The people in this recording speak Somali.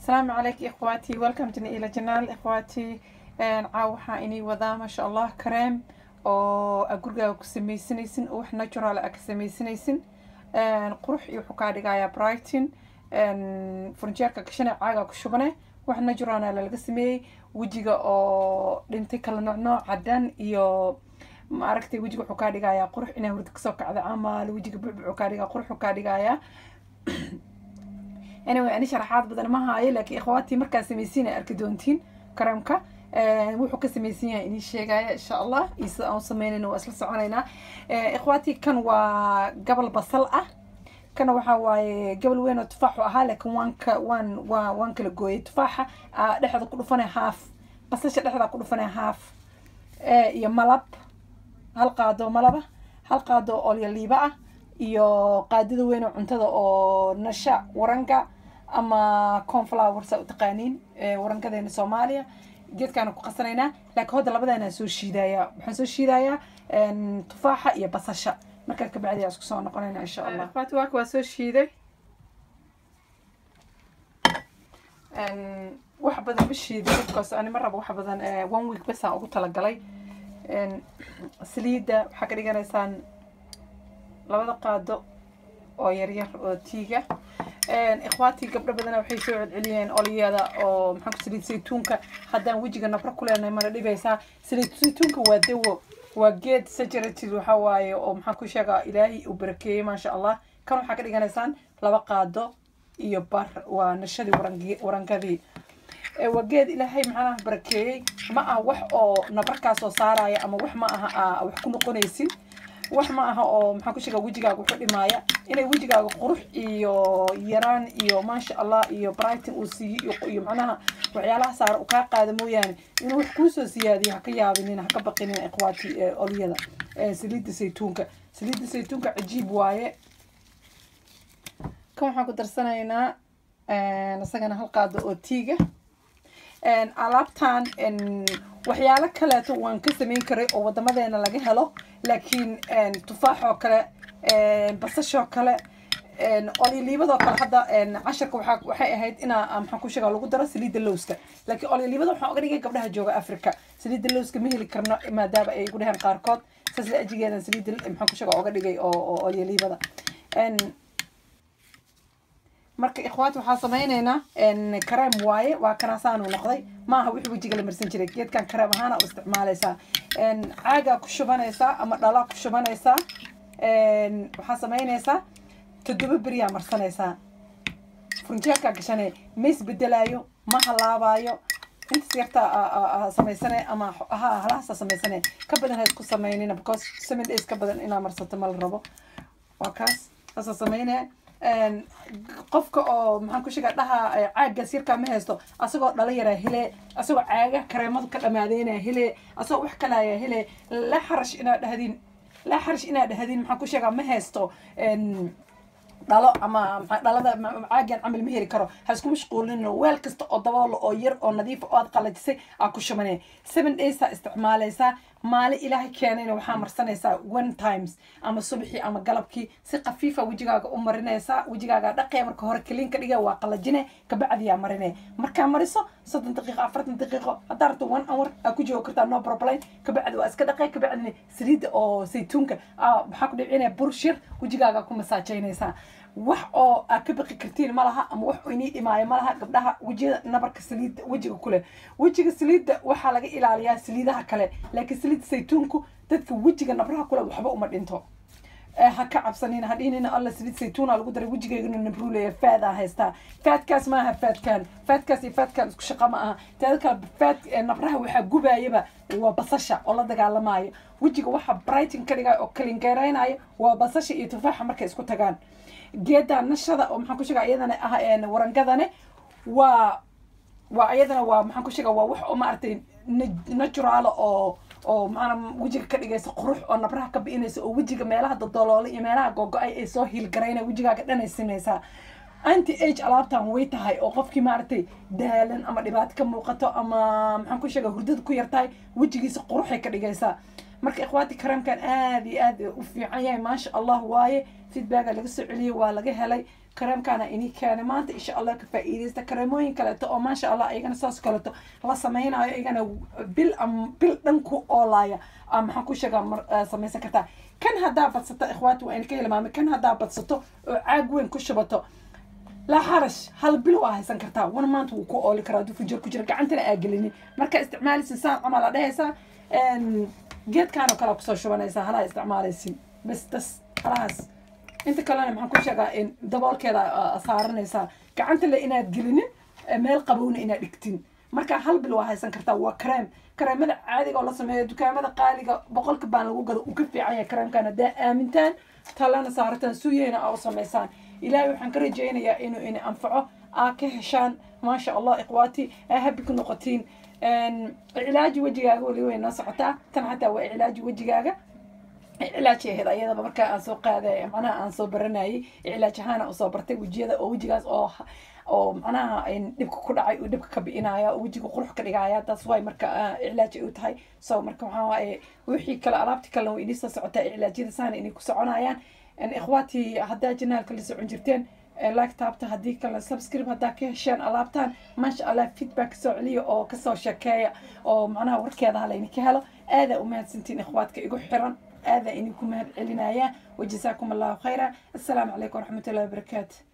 السلام عليك اخواتي ويلكم الى جنال اخواتي caaw waxaa inii wadaa maasha allah kareem oo aa gurigaaga ku sameysanaysin oo wax natural aa ka sameysanaysin qurux iyo wuxuu kaa dhigayaa brighton furnijeerka gashane caagaa ku shubane wax naturalna lalaga sameeyey wejiga oo dhintay kala nooc nooc cadan iyo maaragtay wejiga wuxuu kaa dhigayaa qurux inaa hurda kasoo kacda camal wejiga bucbucu kaa dhigaa quruxu kaa dhigayaa anyway ani sharaxaad badan ma haayo laakiin ikhwaatii markaa samaysiin ay arki doontiin kareemka wuxuu ka samaysan yahay inii sheegaya insha allah iyo sida aan sameynayna waa isla soconaynaa ikhwaatii kan waa gabal basal ah kana waxaa waaye gabal weyn oo tufaaxu ahaa laakiin waan ka waan waa waan kala gooyay tufaaxa dhexda ku dhufanay haaf basasha dhexda ku dhufanay haaf iyo malab hal qaado malaba hal qaado olyaliiba ah iyo qaadida weyn oo cuntada oo nasha waranga ama conflower saa u taqaaniin warangadeena soomaaliya geedkaana ku qasanaynaa laakiin hadda labadaana soo shiidayaa waxaan soo shiidayaa tufaaxa iyo basasha markaa kabacdi isku soo noqonayna insha allah akhwaati waaka waa soo shiiday wax badan ma shiiday because ani ma rabo wax badan one week basaan ugu talagalay saliidda waxaa ka dhiganaysaan labada qaado oo yaryar oo tiiga ikhwaatii gabdho badana waxay soo celceliyeen olyada oo maxaan ku saliid saytuunka haddaan wejiga nabro ku leenahay mana dhibaysaa saliid saytuunka waa dawo waa geed sajaratil waxa waaye oo maxaan ku sheegaa ilaahay uu barakeeyey maasha allah kan waxaa ka dhiganaysaan laba qaado iyo bar waa nashadii warangi warangadii waa geed ilaahay macnaha barakeeyey ma aha wax oo nabarkaa soo saaraya ama wax ma aha wax ku noqonaysin wax ma aha oo maxaan ku sheegaa wejigaaga wuxuu dhimaaya inay wejigaaga qurux iyo yaraan iyo maasha allah iyo brighton uu siiyo iyo macnaha waxyaalaha saara uu kaa qaada mooyaane inuu wax kuusoo siyaadiyo haka yaabinin haka baqinin ikhwaati olyada saliidda saytuunka saliidda saytuunka cajiib waaye kan waxaan ku darsanaynaa isagana hal qaado oo tiiga alaabtan waxyaalo kaleeto waan ka samayn karay oo wadamadeena laga helo laakiin tufaaxoo kale basashoo kale olyoliibadoo kale hadda casharka waa waxay ahayd inaa maxaan ku sheega lagu daro saliidda lowska laakiin olyoliibada waxaan oga dhigay gabdhaha jooga africa saliidda lowska ma heli karno maadaama ay igu dheheen qaarkood saas la ajigeedan saliidda maxaan ku sheega oga dhigay oo olyoliibada marka ikhwaat waxaa sameyneynaa kareem waaye waa kanaasaanu noqday maaha wixii wejiga la marsan jiray geedkan kareem ahaana u isticmaalaysaa caagaa ku shubanaysaa ama dhalaa ku shubanaysaa waxaa sameynaysaa toddoba beriyaa marsanaysaa furnijeerkaa gashanay ma isbedelaayo ma halaabaayo intaas yartaa samaysane ama ha halahaasa samaysane ka badan ha isku sameynina because seven days ka badan inaa marsato ma la rabo waa kaas saasa sameynaya qofka oo maxaan ku sheegaa dhaha caaggaas yarkaa ma haysto asagoo dhala yaraa hele asagoo caaga kareemadu ka dhamaadeynaa hele asagoo wax kalaayaa hele la xarash inaad dhahdin la xarash inaad dhahdin maxaan ku sheegaa ma haysto dhalo ama dhalada caagan camal ma heli karo ha isku mashquulino weel kasta oo daboolo oo yar oo nadiifa oo aad qalajisay aa ku shubanaya seven daysaa isticmaalaysaa maalin ilaahay keenayna waxaa marsanaysaa one times ama subaxii ama galabkii si khafiifa wejigaaga u marinaysaa wejigaaga dhaqee marka hore kaliin ka dhiga waa qalajine kabacdiyaa marine markaa mariso soddon daqiiqo afartan daqiiqo haddaa rabto one hour aa ku joogi kartaa no problem kabacdi waa iska dhaqee kabacdina saliidda oo saytuunka waxaa ku dhicinaya burshir wejigaaga ku masaajaynaysaa wax oo aad ka baqi kartiin ma laha ama wax inii dhimaayo ma laha gabdhaha wejiyada nabarka saliidda wejiga kule wejiga saliidda waxaa laga ilaaliyaa saliidaha kale laakiin saliidda saytuunku dadka wejiga nabraha kule waxba uma dhinto ha ka cabsanina ha dhihinina alla saliid saytuuna lagu daray wejigeygana nabruuleya faadaa haystaa faadkaas maaha faadkan faadkaas iyo faadkan isku shaqa ma aha teeda kale faad nabraha waxaa gubaayaba waa basasha oo la dagaalamaayo wejiga waxa brighton ka dhigaya oo kalingeeraynaya waa basasha iyo tufaaxa markay isku tagaan geeda nashada oo maxaan ku sheega iyadana ah warangadane waa waa iyadana waa maxaan ku sheega waa wax oo maaragtay natural oo oo maanaa wejiga ka dhigaysa qurux oo nabraha ka bi'inaysa oo wejiga meelaha dadoloole iyo meelaha googo-ay ay soo hiilgarayna wejigaaga dhanay sinaysaa anti age alaabtan way tahay oo qofkii maaragtay daalan ama dhibaato ka muuqato ama maxaan ku sheega hurdada ku yartahay wejigiisa quruxay ka dhigaysaa marka ikhwaati kareemkan aad iyo aad u fiican yahay maasha allah waaye feedbacka laga soo celiyey waa laga helay kareemkaana inii keena maanta insha allah ka faa'iidaysta kareemooyin kaleeto oo maasha allah iyagana saas kaleeto la samaynayo iyagana bil am bil dhan ku oolaaya aa maxaan ku sheegaa mar samaysan kartaa kan haddaa badsato ikhwaati waa inka hilmaamay kan haddaa badsato oo caag weyn ku shubato laa xarash hal bil waa haysan kartaa wan maanta wuu ku ooli karaa hadduu fujir ku jira gacantana aa gelinin marka isticmaalaysin saan camal aa dhehaysaa geedkaan oo kale kusoo shubanaysaa halaa isticmaalaysin bas das halahaas inta kalena maxaan ku sheegaa in daboolkeeda saaranaysaa gacanta le inaad gelinin meel qabowna inaad dhigtin marka hal bil waa haysan kartaa waa kareem kareemada caadiga oo la sameeyo dukaamada qaaliga boqolka baan lagu gado uu ka fiican yahay kareemkan haddaa aamintaan talana saarataan suyeyna aa u samaysaan ilaahay waxaan ka rajaynayaa inuu ini anfaco aa ka heshaan maasha allah ikhwaati aa habi ku noqotiin cilaaji wejigaaga weli way noo socotaa tan xataa waa cilaaji wejigaaga cilaaj ahayd ayadaba markaa aan soo qaaday macnaha aan soo baranayay cilaaj ahaana usoo bartay wejiyada oo wejigaas oo oo macnaha dhibka ku dhacay uu dhibka ka bi'inaya oo wejiga qurux ka dhigaya taas waay marka cilaaj ay u tahay so marka waxaa waaye wixii kale alaabti kalena way inii soo socotaa cilaajyada saana inay ku soconayaan ikhwaati haddaa janaalka la socon jirteen like taabta haddii kale subscribe haddaa ka hesheen alaabtaan maasha allah feedback kasoo celiya oo kasoo sheekeeya oo macnaha warkeeda halayni ka helo aadaa u mahadsantiin ikhwaadka igu xiran aadaa idinku mahad celinaya wajazaakum allahu khayra assalaamu calaykum waraxmatullahi wabarakaatu